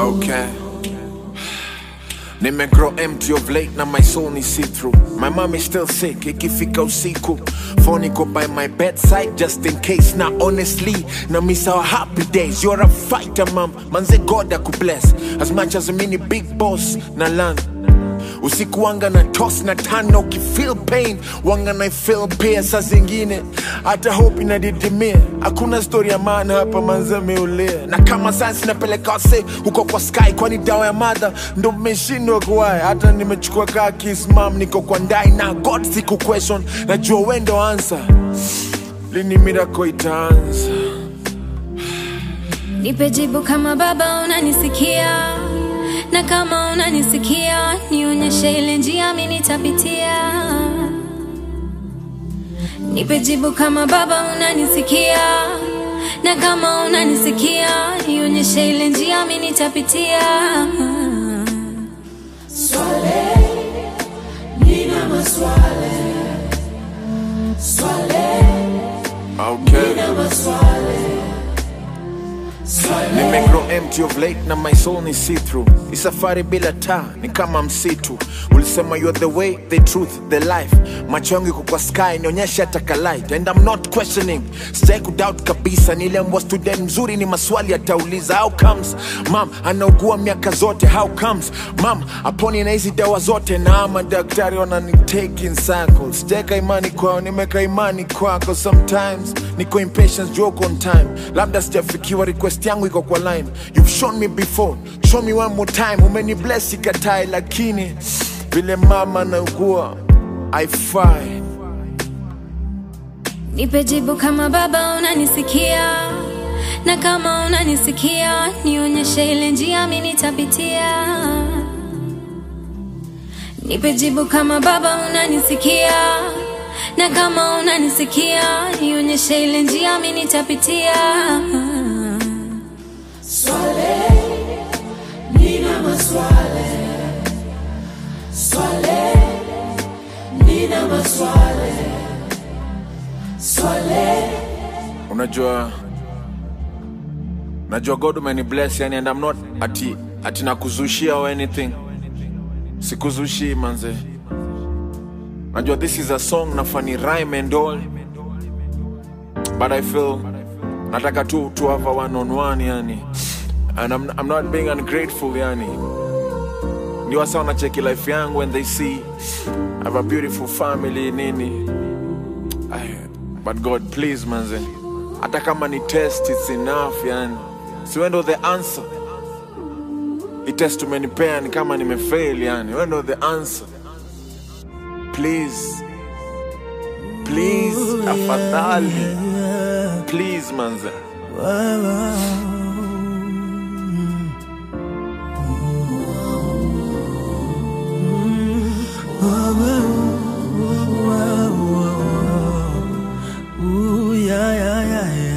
Okay. Nime grow empty of late na my soul ni see through. My mom is still sick, ikifika usiku. Phone go by my bedside just in case. Now honestly, na miss our happy days. You're a fighter, mom. Manze God bless. As much as a mini big boss na land. usiku wanga na toss na tano ukifeel pain wanga na feel pia saa zingine hata hope inadidimia hakuna story ya maana hapa manze meulia na kama science napeleka wase huko kwa sky kwani dawa ya madha ndo mmeshindwa kuwaya hata nimechukua kaa kismam niko kwa ndai na god siku question najua wendo answer lini miracle itaanza Nipe jibu kama baba unanisikia, na kama unanisikia nionyeshe ile njia mimi nitapitia. Nipe jibu kama baba unanisikia, na kama unanisikia nionyeshe ile njia mimi nitapitia. Okay. Nime grow empty of late na my soul ni see through. Ni safari bila taa ni kama msitu. Ulisema you are the way, the truth, the life. Macho yangu iko kwa sky nionyeshe hata ka light and I'm not questioning. Sitaki kudoubt kabisa niliambiwa student mzuri ni maswali atauliza how comes. Mam anaugua miaka zote how comes. Mam aponi na hizi dawa zote na ama daktari wanani take in circles. Siteka imani kwao nimeka imani kwako sometimes niko impatient joke on time labda sijafikiwa request yangu iko kwa line you've shown me before show me one more time umeni bless ikatai lakini vile mama naugua haifai Nipe jibu kama baba unanisikia, na kama unanisikia nionyeshe ile njia mimi nitapitia. Nipe jibu kama baba unanisikia, na kama unanisikia nionyeshe ile njia mimi nitapitia. unajua najua god umeni bless yani and I'm not ati, ati nakuzushia or anything sikuzushii manze najua this is a song na funny rhyme and all but I feel nataka tu to have a one on one yani and I'm, I'm not being ungrateful yani ndio wasa wanacheki life yangu and they see I have a beautiful family nini Ay, but God please manze hata kama ni test it's enough yani si wewe ndo the answer i test umenipea ni kama nimefail yani wewe ndo the answer please please afadhali please manze Ooh, yeah, yeah, yeah, yeah.